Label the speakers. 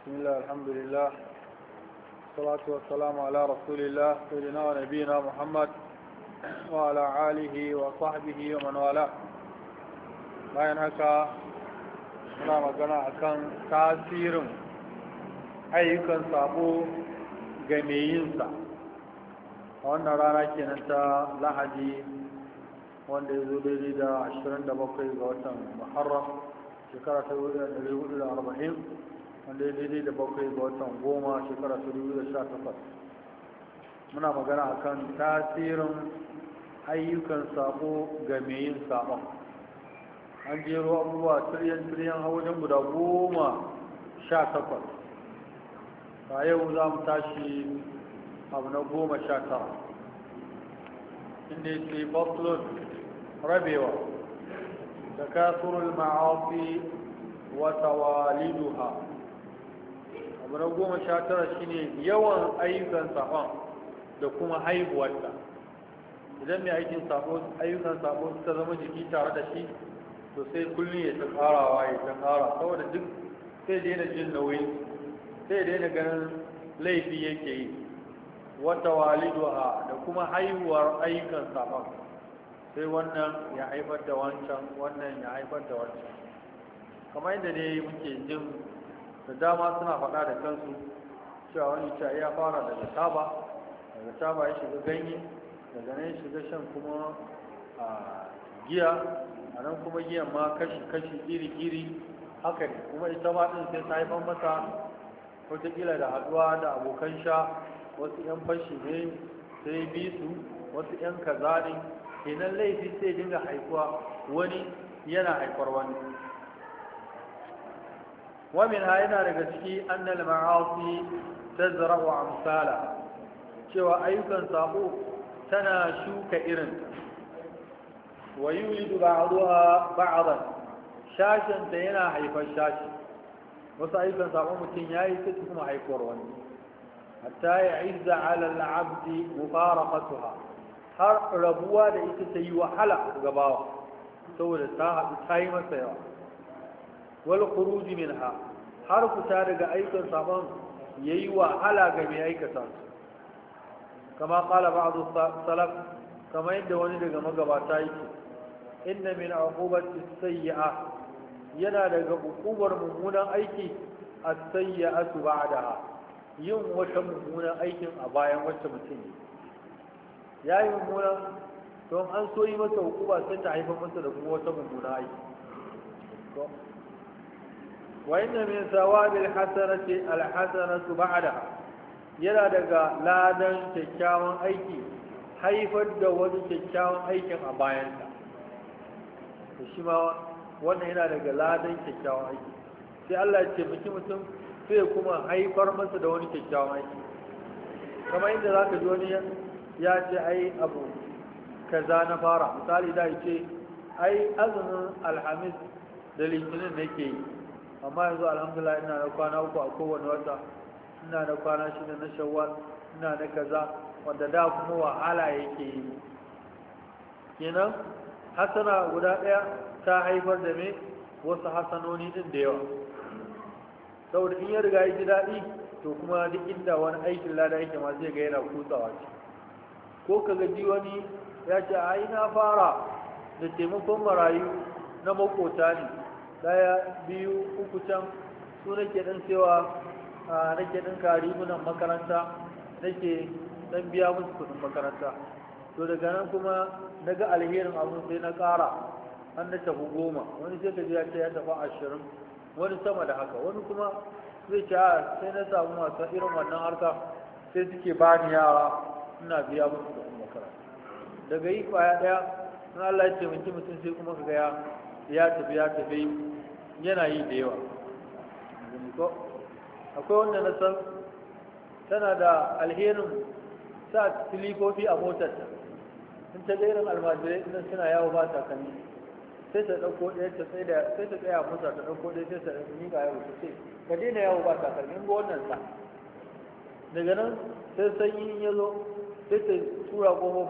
Speaker 1: بسم الله الحمد لله والصلاة والسلام على رسول الله سيدنا ونبينا محمد وعلى آله وصحبه ومن والاه bayan haka muna magana akan tasirin ayyukan sabo ga mai yinsa a wannan rana kenan ta lahadi wanda ya zo daidai da 27 ga watan muharram shekara ta 1440 wanda ya daidai da bakwai ga watan goma shekara ta 2018 muna magana akan tasirin ayyukan sabo ga mai yin sabon an jero abubuwa tiryan-tiryan wajen guda goma sha takwas a yau za mu tashi abu na goma sha tara inda yake faslun rabewa da kasurul ma'afi wata waliduha abu na goma sha tara shine yawan ayyukan sabon da kuma haihuwarta idan mai aikin sabo ayyukan sabo suka zama jiki tare da shi to sai kullum ya ta karawa ya ta kara saboda duk sai daina jin nauyi sai daina ganin laifi yake yi wata waliduha da kuma haihuwar ayyukan sabon sai wannan ya haifar da wancan wannan ya haifar da wancan kamar yadda ne muke jin da dama suna faɗa da kansu cewa wani cewa ya fara daga taba daga taba ya shiga ganye daga nan ya shiga shan kuma a giya a nan kuma giyan ma kashi-kashi iri-iri haka ne kuma ita ma ɗin sai ta haifar masa wataƙila da haɗuwa da abokan sha wasu 'yan fashi ne sai bi su wasu 'yan kaza ne kenan laifi sai dinga haifuwa wani yana haifar wani ومنها yana daga ciki annal ma'asi tazra'u amsala cewa ayyukan sabo tana shuka irin wa yulidu ba'daha ba'dan shashin da yana haifar shashi wasu ayyukan sabo mutum yayi sai kuma haifuwar wani hatta ya izza 'ala al-'abdi mufaraqatuha har rabuwa da ita ta yi wahala ga bawa saboda ta haɗu ta yi masa yawa wal khuruj minha har fita daga aikin saban yayi wahala ga mai aikata su kama qala ba'd salaf kama yadda wani daga magabata yake inna min uqubati sayyi'a yana daga uqubar mummunan aiki as-sayyi'atu ba'daha yin wata mummunan aikin a bayan wacce mutum ya yi mummunan don an so yi masa hukuma sai ta haifar masa da kuma wata mummunan aiki وإن من ثواب الحسنة الحسنة بعدها yana daga ladan kyakkyawan aiki haifar da wani kyakkyawan aikin a bayansa to shi ma wannan yana daga ladan kyakkyawan aiki sai Allah ya ce miki mutum sai kuma haifar masa da wani kyakkyawan aiki kamar inda za ka ji wani ya ce ai abu kaza na fara misali da ya ce ai azumin alhamis da litinin nake yi amma yanzu alhamdulillah ina na kwana uku a kowane wata ina na kwana shida na shawwal ina na kaza wanda da kuma wahala yake yi kenan hasana guda ɗaya ta haifar da me wasu hasanoni din da yawa saboda in ya riga ya ji daɗi to kuma duk inda wani aikin lada yake ma zai ga yana kutsawa ce ko ka gaji wani ya ce a na fara da taimakon marayu na makota ne daya biyu uku can su nake dan cewa nake dan karibunan makaranta nake dan biya musu kudin makaranta to daga nan kuma na ga alherin abin sai na ƙara an na tafi goma wani sai ka ya ce ya tafi ashirin wani sama da haka wani kuma zai ce sai na samu masu irin wannan harka sai suke bani yara ina biya musu kudin makaranta daga yi kwaya ɗaya in Allah ya taimaki mutum sai kuma ka ga ya tafi ya tafi yana yi da yawa akwai wanda na san tana da alherin sa silifofi a motarta in ta irin almajirai idan suna yawo ba takalmi sai ta ɗauko ɗaya ta sai da sai ta tsaya mota ta ɗauko ɗaya sai ta miƙa yawo ta ce ka daina yawo ba takalmi in ga wannan sa daga nan sai sanyi ya zo sai ta tura ƙofofin